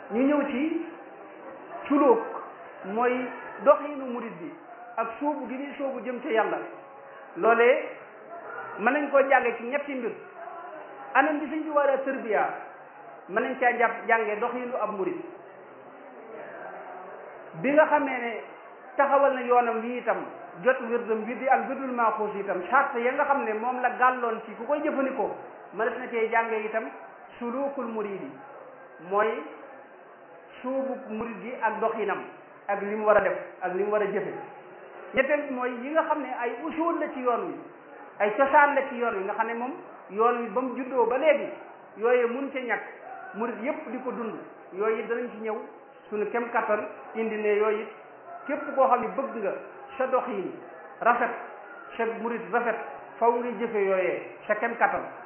ñu ñëw ci sulóog mooy doxinu murid bi ak suubu gi ni suubu jëm ci yàlla loolee mën nañ koo jànge ci ñetti mbir anam bi suñ ci war a tërbiya mën nañ caa jàpp jànge doxinu ab murid bi nga xamee ne taxawal na yoonam wi itam jot wirdam wi di al wirdul maaxuus itam charte ya nga xam ne moom la gàlloon ci ku koy jëfandikoo mënees na cee jànge itam sulukul murid yi mooy suubu murid gi ak doxinam ak li mu war a def ak li mu war a jëfe ñetteel bi mooy yi nga xam ne ay usul la ci yoon wi ay cosaan la ci yoon wi nga xam ne moom yoon wi ba mu juddoo ba léegi yooyu mun ca ñàkk murid yépp di ko dund yooyu it danañ ci ñëw suñu kem kattan indi ne yooyu it képp koo xam ne bëgg nga sa doxin rafet sa murid rafet faw nga jëfe yooyee sa kem kattan